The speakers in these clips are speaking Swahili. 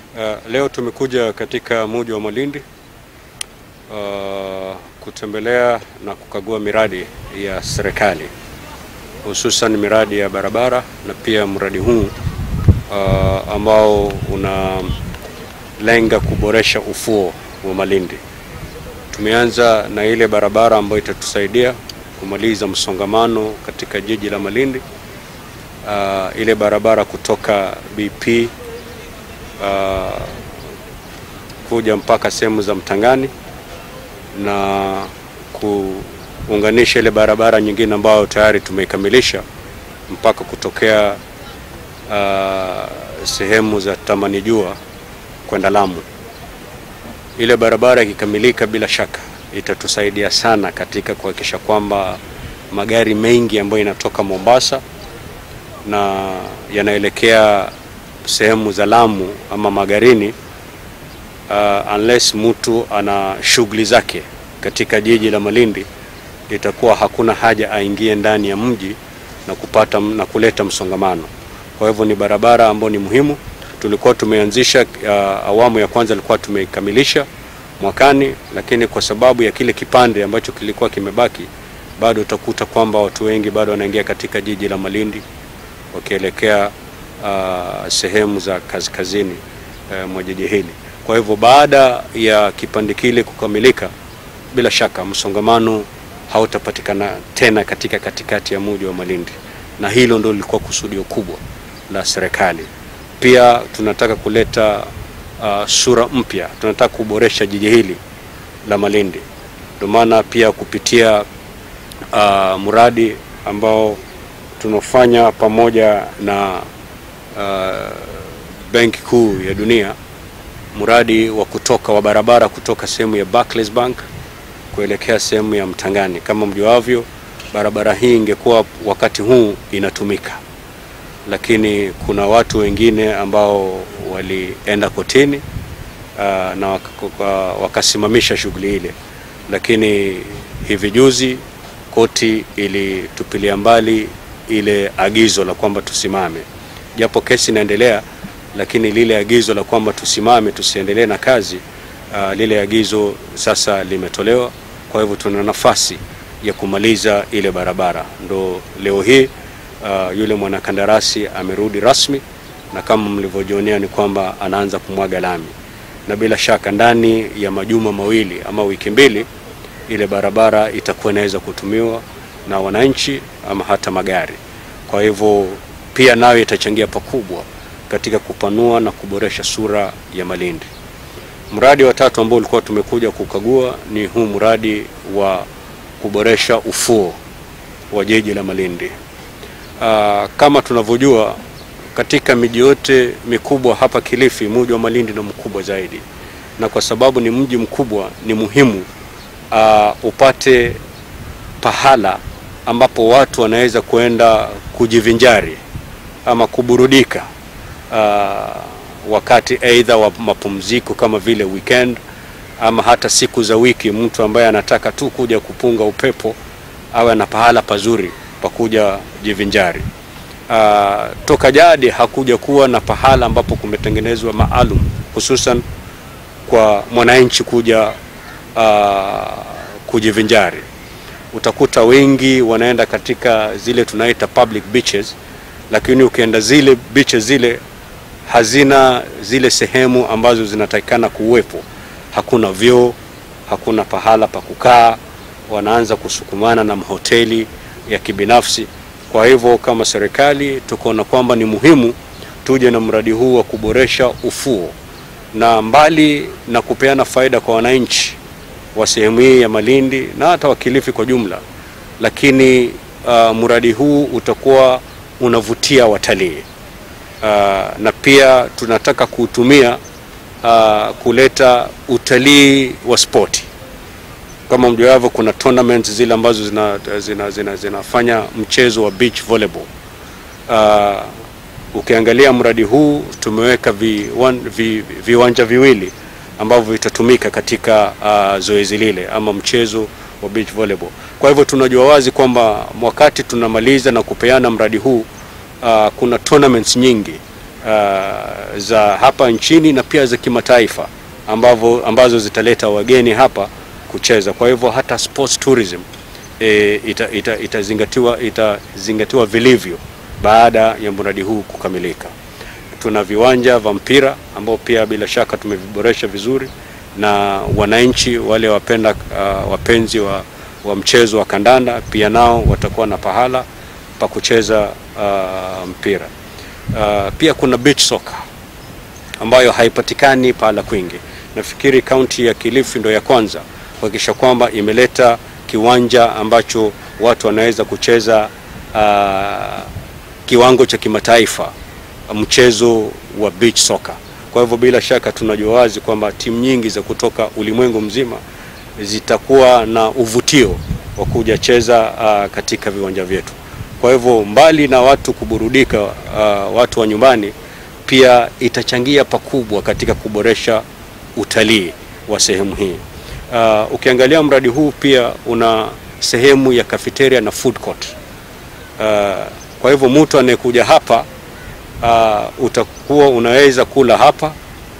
Uh, leo tumekuja katika mji wa Malindi uh, kutembelea na kukagua miradi ya serikali hususan miradi ya barabara na pia mradi huu uh, ambao unalenga kuboresha ufuo wa Malindi. Tumeanza na ile barabara ambayo itatusaidia kumaliza msongamano katika jiji la Malindi. Uh, ile barabara kutoka BP uh, kuja mpaka sehemu za Mtangani na kuunganisha ile barabara nyingine ambayo tayari tumeikamilisha mpaka kutokea uh, sehemu za Tamani Jua kwenda Lamu. Ile barabara ikikamilika, bila shaka itatusaidia sana katika kuhakikisha kwamba magari mengi ambayo yanatoka Mombasa na yanaelekea sehemu za Lamu ama Magarini, uh, unless mtu ana shughuli zake katika jiji la Malindi, itakuwa hakuna haja aingie ndani ya mji na kupata na kuleta msongamano. Kwa hivyo ni barabara ambayo ni muhimu. Tulikuwa tumeanzisha uh, awamu ya kwanza ilikuwa tumeikamilisha mwakani, lakini kwa sababu ya kile kipande ambacho kilikuwa kimebaki, bado utakuta kwamba watu wengi bado wanaingia katika jiji la Malindi wakielekea uh, sehemu za kaskazini uh, mwa jiji hili. Kwa hivyo baada ya kipande kile kukamilika, bila shaka msongamano hautapatikana tena katika katikati ya mji wa Malindi, na hilo ndio lilikuwa kusudio kubwa la serikali. Pia tunataka kuleta uh, sura mpya, tunataka kuboresha jiji hili la Malindi. Ndio maana pia kupitia uh, mradi ambao tunafanya pamoja na uh, Benki Kuu ya Dunia, mradi wa kutoka wa barabara kutoka sehemu ya Barclays Bank kuelekea sehemu ya Mtangani. Kama mjuavyo, barabara hii ingekuwa wakati huu inatumika, lakini kuna watu wengine ambao walienda kotini uh, na wak wakasimamisha shughuli ile, lakini hivi juzi koti ilitupilia mbali ile agizo la kwamba tusimame, japo kesi inaendelea, lakini lile agizo la kwamba tusimame tusiendelee na kazi uh, lile agizo sasa limetolewa. Kwa hivyo tuna nafasi ya kumaliza ile barabara. Ndo leo hii uh, yule mwanakandarasi amerudi rasmi, na kama mlivyojionea ni kwamba anaanza kumwaga lami, na bila shaka ndani ya majuma mawili ama wiki mbili ile barabara itakuwa inaweza kutumiwa na wananchi ama hata magari. Kwa hivyo pia nayo itachangia pakubwa katika kupanua na kuboresha sura ya Malindi. Mradi wa tatu ambao ulikuwa tumekuja kukagua ni huu mradi wa kuboresha ufuo wa jiji la Malindi. Aa, kama tunavyojua katika miji yote mikubwa hapa Kilifi, mji wa Malindi ni mkubwa zaidi, na kwa sababu ni mji mkubwa, ni muhimu aa, upate pahala ambapo watu wanaweza kwenda kujivinjari ama kuburudika uh, wakati aidha wa mapumziko kama vile weekend ama hata siku za wiki. Mtu ambaye anataka tu kuja kupunga upepo awe na pahala pazuri pa kuja jivinjari. Uh, toka jadi hakuja kuwa na pahala ambapo kumetengenezwa maalum hususan kwa mwananchi kuja uh, kujivinjari utakuta wengi wanaenda katika zile tunaita public beaches, lakini ukienda zile beaches zile hazina zile sehemu ambazo zinatakikana kuwepo. Hakuna vyoo, hakuna pahala pa kukaa, wanaanza kusukumana na mahoteli ya kibinafsi. Kwa hivyo kama serikali tukaona kwamba ni muhimu tuje na mradi huu wa kuboresha ufuo, na mbali na kupeana faida kwa wananchi wa sehemu hii ya Malindi na hata wa Kilifi kwa jumla, lakini uh, mradi huu utakuwa unavutia watalii uh, na pia tunataka kuutumia uh, kuleta utalii wa spoti. Kama mjuavyo, kuna tournaments zile ambazo zina, zina, zina, zinafanya mchezo wa beach volleyball. Uh, ukiangalia mradi huu tumeweka viwanja vi, vi, viwili ambavyo vitatumika katika uh, zoezi lile ama mchezo wa beach volleyball. Kwa hivyo tunajua wazi kwamba wakati tunamaliza na kupeana mradi huu uh, kuna tournaments nyingi uh, za hapa nchini na pia za kimataifa ambavyo ambazo zitaleta wageni hapa kucheza. Kwa hivyo hata sports tourism e, ita, ita, itazingatiwa itazingatiwa vilivyo baada ya mradi huu kukamilika. Tuna viwanja vya mpira ambao pia bila shaka tumeviboresha vizuri, na wananchi wale wapenda uh, wapenzi wa, wa mchezo wa kandanda pia nao watakuwa na pahala pa kucheza uh, mpira. Uh, pia kuna beach soccer ambayo haipatikani pahala kwingi. Nafikiri kaunti ya Kilifi ndio ya kwanza kuhakikisha kwamba imeleta kiwanja ambacho watu wanaweza kucheza uh, kiwango cha kimataifa mchezo wa beach soccer. Kwa hivyo bila shaka tunajua wazi kwamba timu nyingi za kutoka ulimwengu mzima zitakuwa na uvutio wa kuja cheza uh, katika viwanja vyetu. Kwa hivyo mbali na watu kuburudika, uh, watu wa nyumbani pia itachangia pakubwa katika kuboresha utalii wa sehemu hii. Uh, ukiangalia mradi huu pia una sehemu ya cafeteria na food court. Uh, kwa hivyo mtu anayekuja hapa uh, utakuwa unaweza kula hapa,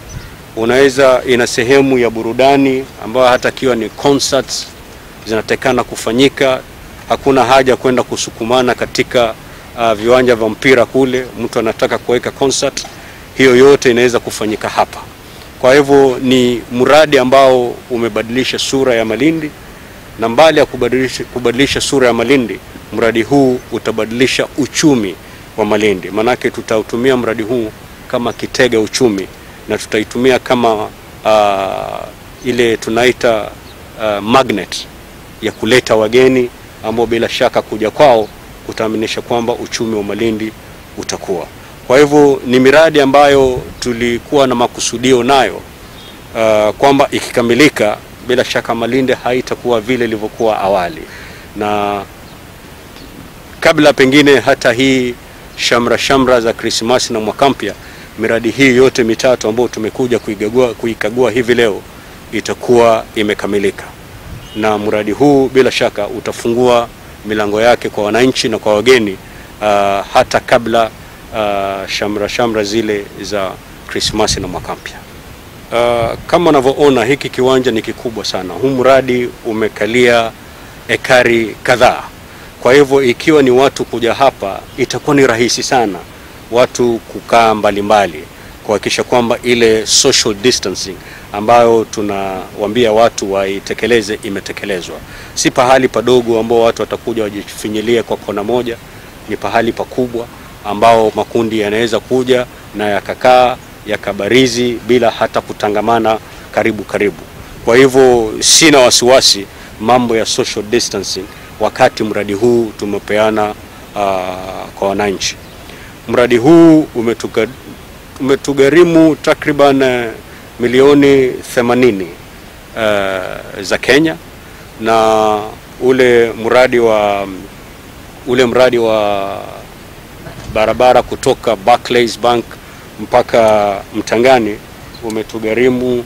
unaweza ina sehemu ya burudani ambayo hata kiwa ni concerts zinatakana kufanyika. Hakuna haja kwenda kusukumana katika uh, viwanja vya mpira kule. Mtu anataka kuweka concert, hiyo yote inaweza kufanyika hapa. Kwa hivyo ni mradi ambao umebadilisha sura ya Malindi, na mbali ya kubadilisha, kubadilisha sura ya Malindi, mradi huu utabadilisha uchumi wa Malindi. Maanake tutautumia mradi huu kama kitega uchumi na tutaitumia kama uh, ile tunaita uh, magnet ya kuleta wageni ambao bila shaka kuja kwao kutaaminisha kwamba uchumi wa Malindi utakuwa. Kwa hivyo ni miradi ambayo tulikuwa na makusudio nayo uh, kwamba ikikamilika bila shaka Malindi haitakuwa vile ilivyokuwa awali, na kabla pengine hata hii shamra shamra za Krismasi na mwaka mpya, miradi hii yote mitatu ambayo tumekuja kuikagua, kuikagua hivi leo itakuwa imekamilika, na mradi huu bila shaka utafungua milango yake kwa wananchi na kwa wageni uh, hata kabla uh, shamra shamra zile za Krismasi na mwaka mpya. Uh, kama unavyoona hiki kiwanja ni kikubwa sana. Huu mradi umekalia ekari kadhaa. Kwa hivyo ikiwa ni watu kuja hapa, itakuwa ni rahisi sana watu kukaa mbalimbali kuhakikisha kwamba ile social distancing ambayo tunawaambia watu waitekeleze imetekelezwa. Si pahali padogo ambao watu watakuja wajifinyilie kwa kona moja, ni pahali pakubwa ambao makundi yanaweza kuja na yakakaa yakabarizi bila hata kutangamana karibu karibu. Kwa hivyo sina wasiwasi mambo ya social distancing wakati mradi huu tumepeana uh, kwa wananchi. Mradi huu umetuga, umetugharimu takriban uh, milioni 80 uh, za Kenya na ule mradi wa ule mradi wa barabara kutoka Barclays Bank mpaka Mtangani umetugharimu uh,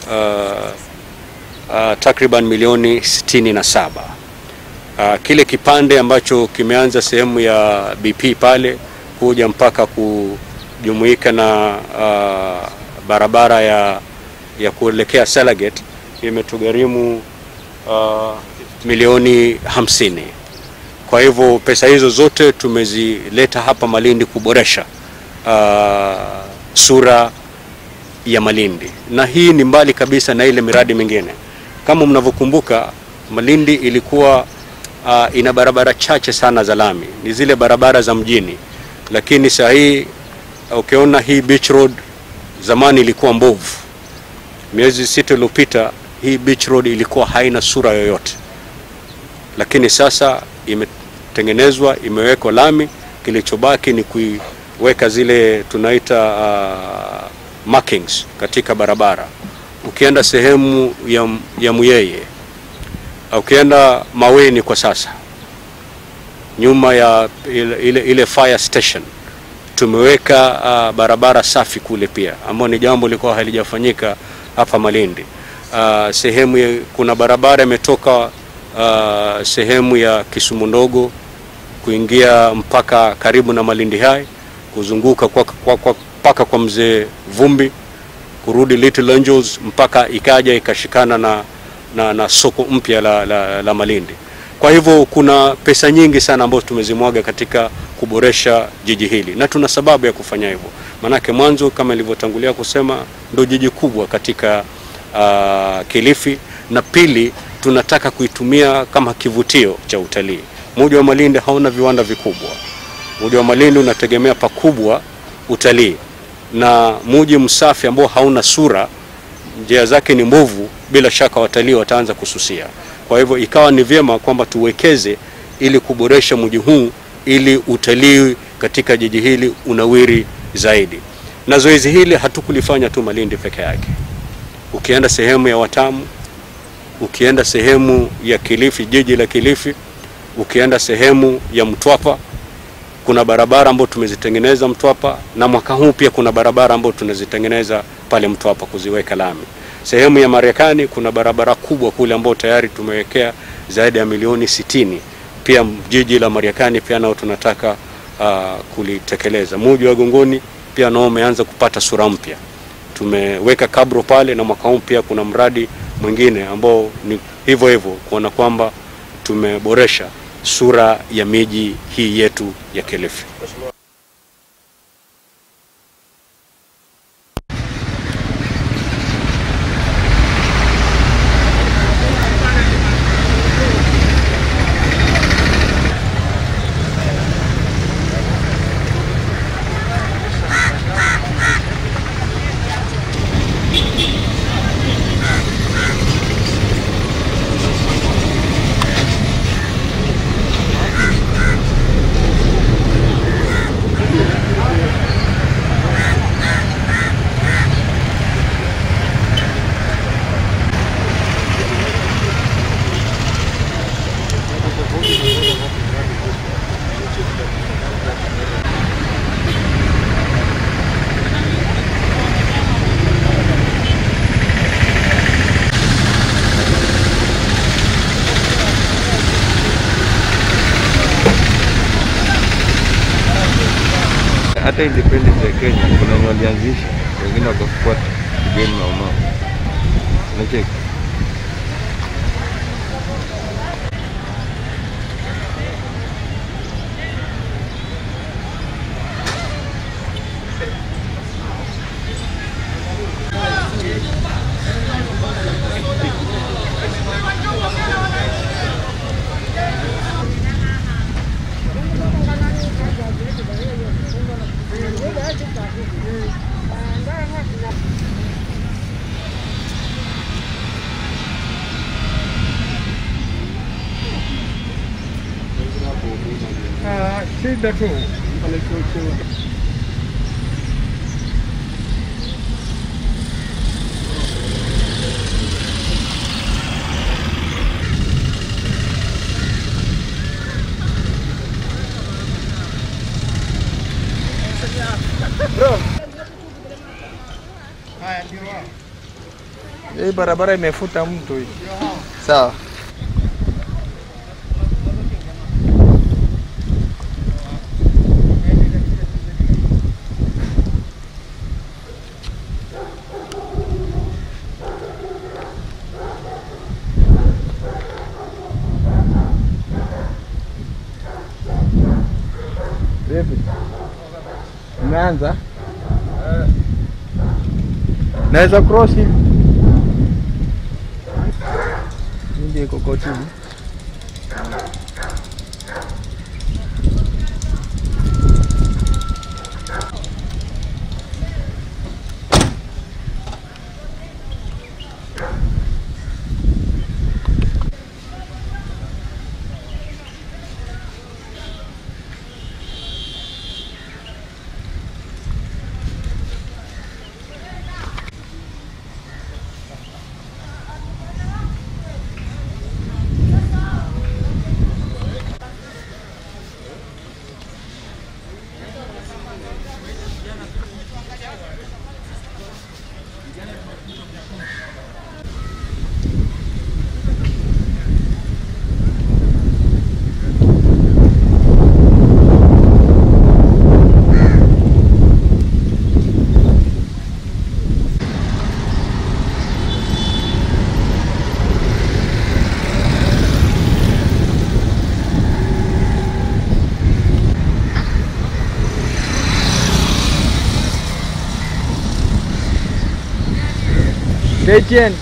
uh, takriban milioni 67. Uh, kile kipande ambacho kimeanza sehemu ya BP pale kuja mpaka kujumuika na uh, barabara ya, ya kuelekea Salagate imetugharimu uh, milioni hamsini. Kwa hivyo pesa hizo zote tumezileta hapa Malindi kuboresha uh, sura ya Malindi, na hii ni mbali kabisa na ile miradi mingine. Kama mnavyokumbuka, Malindi ilikuwa uh, ina barabara chache sana za lami, ni zile barabara za mjini, lakini saa hii ukiona hii beach road zamani ilikuwa mbovu. Miezi sita iliyopita hii beach road ilikuwa haina sura yoyote, lakini sasa imetengenezwa, imewekwa lami. Kilichobaki ni kuiweka zile tunaita uh, markings katika barabara. Ukienda sehemu ya, ya Muyeye, ukienda Maweni kwa sasa, nyuma ya ile, ile, ile fire station tumeweka uh, barabara safi kule pia, ambayo ni jambo lilikuwa halijafanyika hapa Malindi. Uh, sehemu ya, kuna barabara imetoka uh, sehemu ya Kisumu ndogo kuingia mpaka karibu na Malindi High kuzunguka kwa, kwa, kwa, mpaka kwa mzee Vumbi kurudi Little Angels mpaka ikaja ikashikana na, na, na soko mpya la, la, la Malindi. Kwa hivyo kuna pesa nyingi sana ambazo tumezimwaga katika kuboresha jiji hili na tuna sababu ya kufanya hivyo, maanake mwanzo kama ilivyotangulia kusema ndo jiji kubwa katika uh, Kilifi, na pili tunataka kuitumia kama kivutio cha utalii. Mji wa Malindi hauna viwanda vikubwa. Mji wa Malindi unategemea pakubwa utalii, na mji msafi ambao hauna sura, njia zake ni mbovu, bila shaka watalii wataanza kususia. Kwa hivyo ikawa ni vyema kwamba tuwekeze ili kuboresha mji huu ili utalii katika jiji hili unawiri zaidi. Na zoezi hili hatukulifanya tu Malindi peke yake. Ukienda sehemu ya Watamu, ukienda sehemu ya Kilifi, jiji la Kilifi, ukienda sehemu ya Mtwapa, kuna barabara ambazo tumezitengeneza Mtwapa, na mwaka huu pia kuna barabara ambazo tunazitengeneza pale Mtwapa kuziweka lami. Sehemu ya Marekani kuna barabara kubwa kule ambayo tayari tumewekea zaidi ya milioni sitini. Pia jiji la Marekani pia nao tunataka uh, kulitekeleza. Mji wa Gongoni pia nao umeanza kupata sura mpya, tumeweka kabro pale, na mwaka huu pia kuna mradi mwingine ambao ni hivyo hivyo kuona kwamba tumeboresha sura ya miji hii yetu ya Kilifi. hata independence ya Kenya kuna wenye walianzisha, wengine wakafuata kigeni na umao. Unacheki? Shida tu hii barabara imefuta mtu hii. Sawa. Vipi? Umeanza? Naweza cross hivi. Ndio iko kotini. Stay tuned.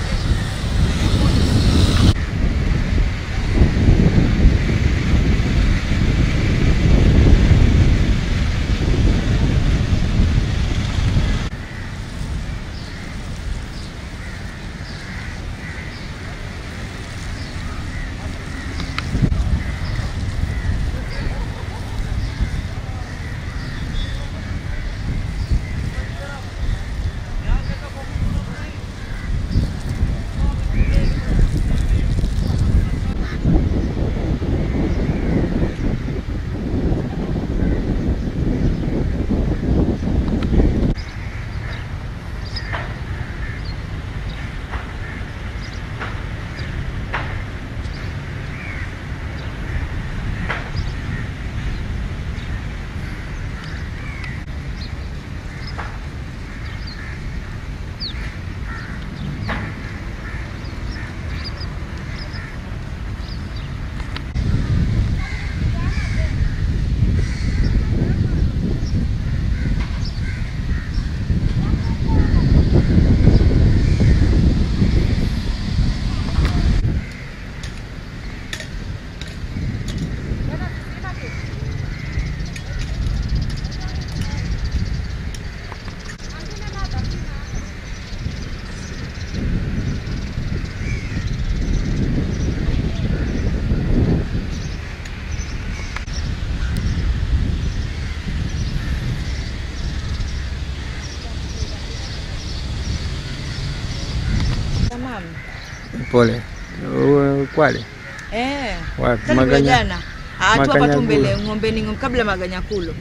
Tamam. Pole. Uwe Kwale. Eh. Wapi? Tatu Maganya. jana. Ah, tu hapa tu Makanyagulo. mbele ng'ombeni ng'ombe kabla maganyakulo.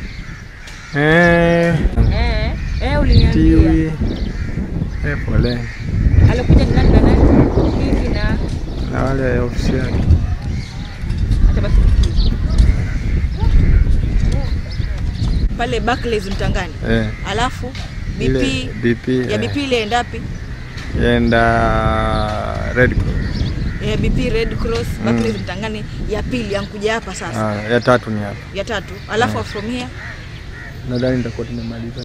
Eh. Eh. Eh, uliniambia. Tiwi. Eh, pole. Alikuja ni nani na nani? Kiki na Na wale ofisi yake. acha basi tukie. Pale Barclays Mtangani. Eh. Alafu Ile BP BP. ya eh, BP ile endapi? Yenda Red Cross. Ya BP Red Cross Barclays Mtangani ya pili yankuja hapa sasa. Ah, ya tatu ni hapa. Ya tatu. Alafu from here Nadhani nitakuwa tumemaliza.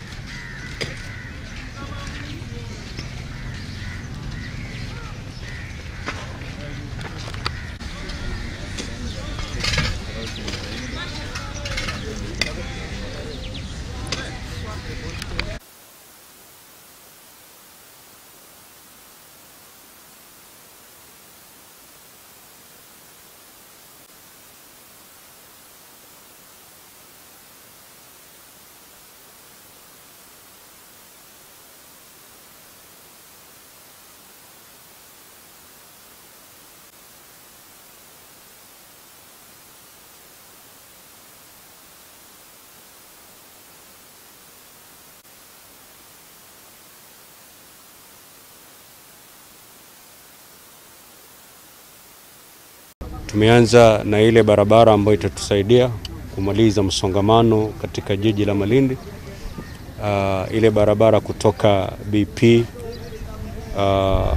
Tumeanza na ile barabara ambayo itatusaidia kumaliza msongamano katika jiji la Malindi. Uh, ile barabara kutoka BP uh,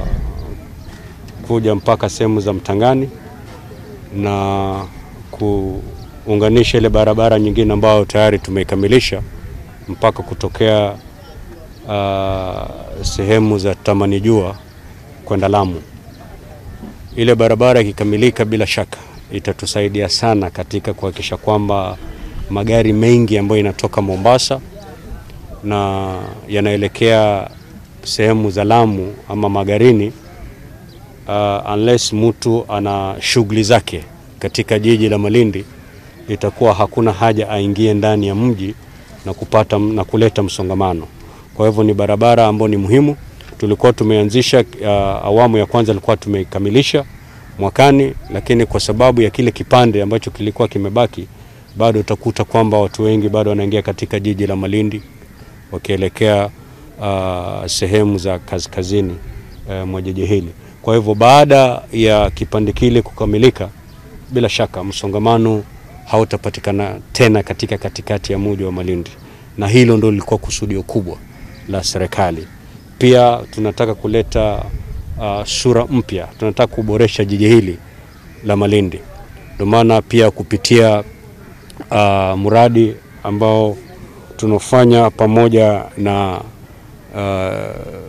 kuja mpaka sehemu za Mtangani na kuunganisha ile barabara nyingine ambayo tayari tumeikamilisha mpaka kutokea uh, sehemu za Tamani Jua kwenda Lamu. Ile barabara ikikamilika, bila shaka itatusaidia sana katika kuhakikisha kwamba magari mengi ambayo yanatoka Mombasa na yanaelekea sehemu za Lamu ama Magarini, uh, unless mtu ana shughuli zake katika jiji la Malindi, itakuwa hakuna haja aingie ndani ya mji na kupata na kuleta msongamano. Kwa hivyo ni barabara ambayo ni muhimu. Tulikuwa tumeanzisha uh, awamu ya kwanza ilikuwa tumeikamilisha mwakani, lakini kwa sababu ya kile kipande ambacho kilikuwa kimebaki, bado utakuta kwamba watu wengi bado wanaingia katika jiji la Malindi wakielekea uh, sehemu za kaskazini uh, mwa jiji hili. Kwa hivyo baada ya kipande kile kukamilika, bila shaka msongamano hautapatikana tena katika katikati ya mji wa Malindi, na hilo ndio lilikuwa kusudio kubwa la serikali. Pia tunataka kuleta uh, sura mpya, tunataka kuboresha jiji hili la Malindi. Ndio maana pia kupitia uh, mradi ambao tunafanya pamoja na uh,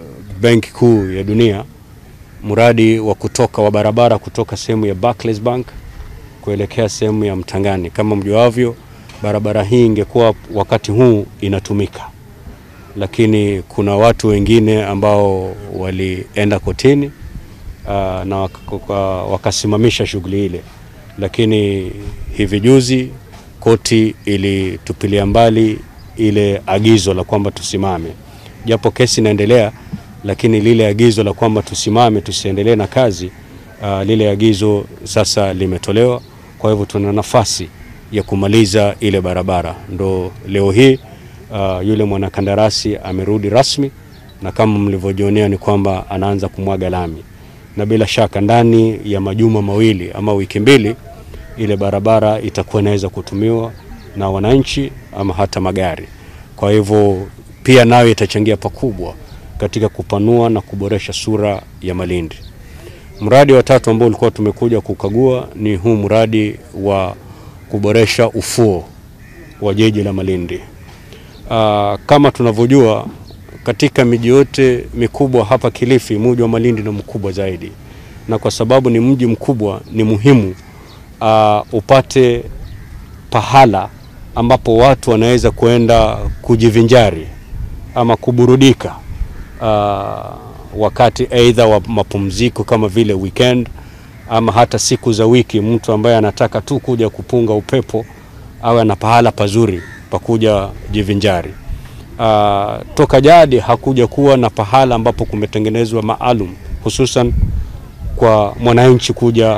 Benki Kuu ya Dunia, mradi wa kutoka wa barabara kutoka sehemu ya Barclays Bank kuelekea sehemu ya Mtangani. Kama mjuavyo, barabara hii ingekuwa wakati huu inatumika, lakini kuna watu wengine ambao walienda kotini uh, na waka- wakasimamisha shughuli ile, lakini hivi juzi koti ilitupilia mbali ile agizo la kwamba tusimame, japo kesi inaendelea, lakini lile agizo la kwamba tusimame tusiendelee na kazi uh, lile agizo sasa limetolewa. Kwa hivyo tuna nafasi ya kumaliza ile barabara. Ndo leo hii uh, yule mwanakandarasi amerudi rasmi, na kama mlivyojionea ni kwamba anaanza kumwaga lami, na bila shaka ndani ya majuma mawili ama wiki mbili ile barabara itakuwa inaweza kutumiwa na wananchi ama hata magari. Kwa hivyo pia nayo itachangia pakubwa katika kupanua na kuboresha sura ya Malindi. Mradi wa tatu ambao ulikuwa tumekuja kukagua ni huu mradi wa kuboresha ufuo wa jiji la Malindi. Aa, kama tunavyojua katika miji yote mikubwa hapa Kilifi, mji wa Malindi ni mkubwa zaidi, na kwa sababu ni mji mkubwa, ni muhimu aa, upate pahala ambapo watu wanaweza kuenda kujivinjari ama kuburudika uh, wakati aidha wa mapumziko kama vile weekend ama hata siku za wiki. Mtu ambaye anataka tu kuja kupunga upepo awe na pahala pazuri pa kuja jivinjari. Uh, toka jadi hakuja kuwa na pahala ambapo kumetengenezwa maalum hususan kwa mwananchi kuja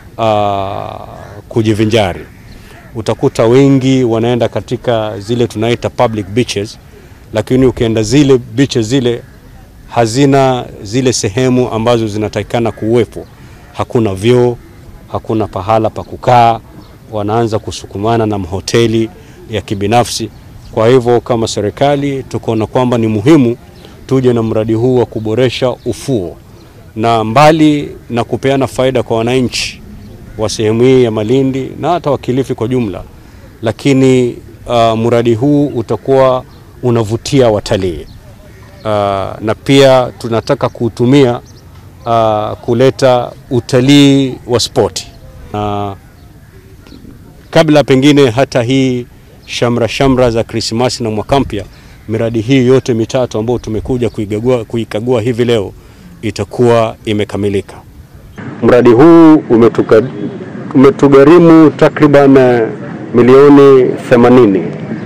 uh, kujivinjari. Utakuta wengi wanaenda katika zile tunaita public beaches, lakini ukienda zile beaches zile hazina zile sehemu ambazo zinatakikana kuwepo. Hakuna vyoo, hakuna pahala pa kukaa, wanaanza kusukumana na mahoteli ya kibinafsi. Kwa hivyo kama serikali tukaona kwamba ni muhimu tuje na mradi huu wa kuboresha ufuo, na mbali na kupeana faida kwa wananchi wa sehemu hii ya Malindi na hata wa Kilifi kwa jumla, lakini uh, mradi huu utakuwa unavutia watalii uh, na pia tunataka kuutumia uh, kuleta utalii wa spoti na kabla pengine hata hii shamra shamra za Krismasi na mwaka mpya, miradi hii yote mitatu ambayo tumekuja kuikagua, kuikagua hivi leo itakuwa imekamilika. Mradi huu umetuka, umetugharimu takriban eh, milioni 80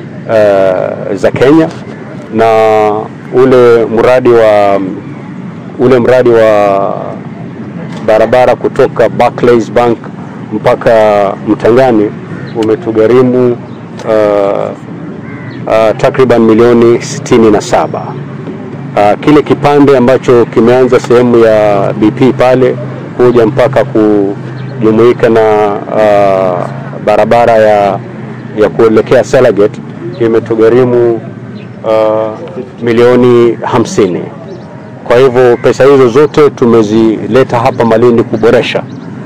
uh, za Kenya na ule mradi wa ule mradi wa barabara kutoka Barclays Bank mpaka Mtangani umetugharimu uh, uh, takriban milioni 67. Uh, kile kipande ambacho kimeanza sehemu ya BP pale kuja mpaka kujumuika na uh, barabara ya, ya kuelekea Salagate imetugharimu uh, milioni hamsini. Kwa hivyo pesa hizo zote tumezileta hapa Malindi kuboresha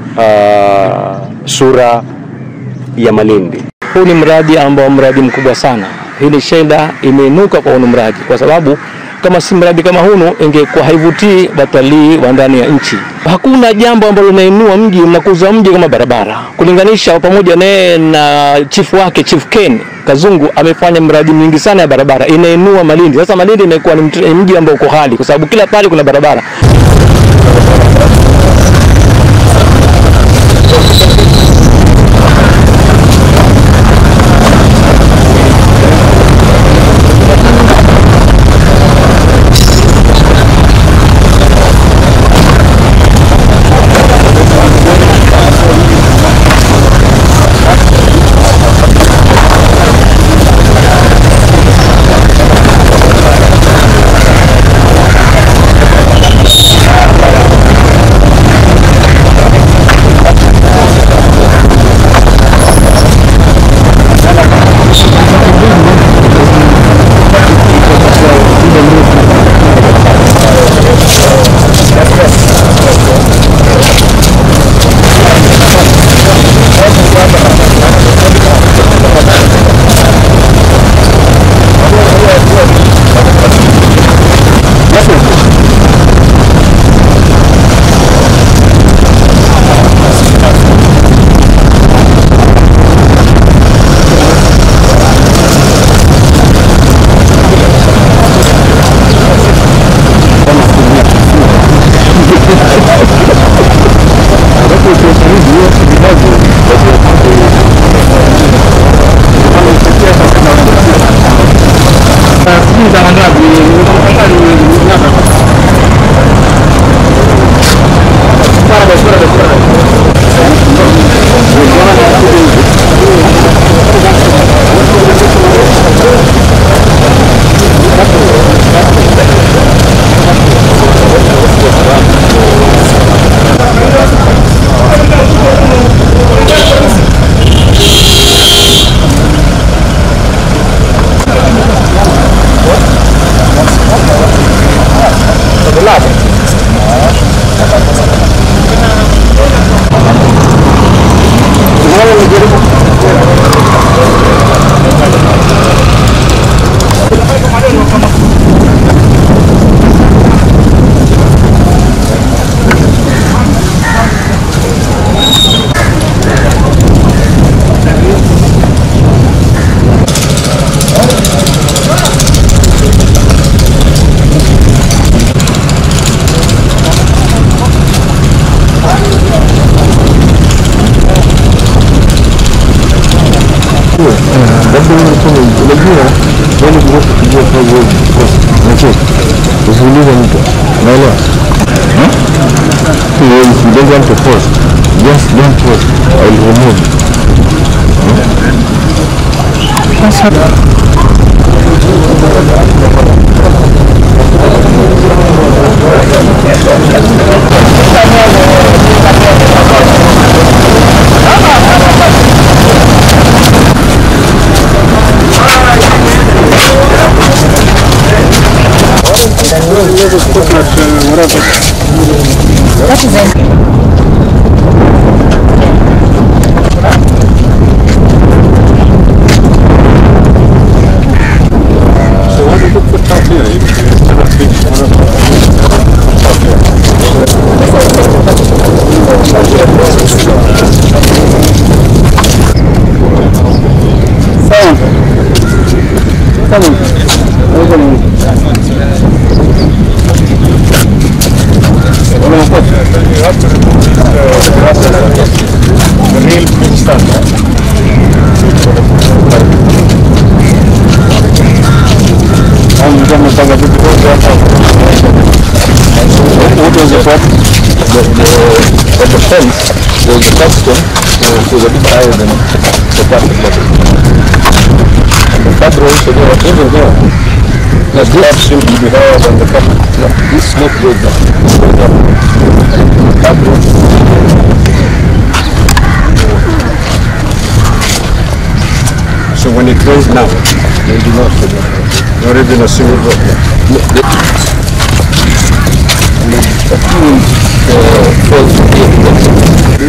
uh, sura ya Malindi. Huu ni mradi ambao mradi mkubwa sana. Hii ni shenda imeinuka kwa hunu mradi, kwa sababu kama si mradi kama hunu ingekuwa haivutii watalii wa ndani ya nchi. Hakuna jambo ambalo linainua mji mnakuza mji kama barabara, kulinganisha pamoja naye na chifu wake Chief Ken Kazungu amefanya mradi mingi sana ya barabara, inainua Malindi. Sasa Malindi imekuwa ni mt- ni mji ambao uko hali, kwa sababu kila pale kuna barabara. usiulize mtu, unaelewa? Hmm? If you don't want to post, just don't post. I will remove. At the fence, there was a custom, which was a bit higher than the plastic bottle. And the fat rolls, so they were even there. Now this seems to be higher than the cup. No, this slope goes down. This goes down. The fat rolls, So when it rains now, they do not go down. not even a single drop. No, they, and then a few uh, falls here.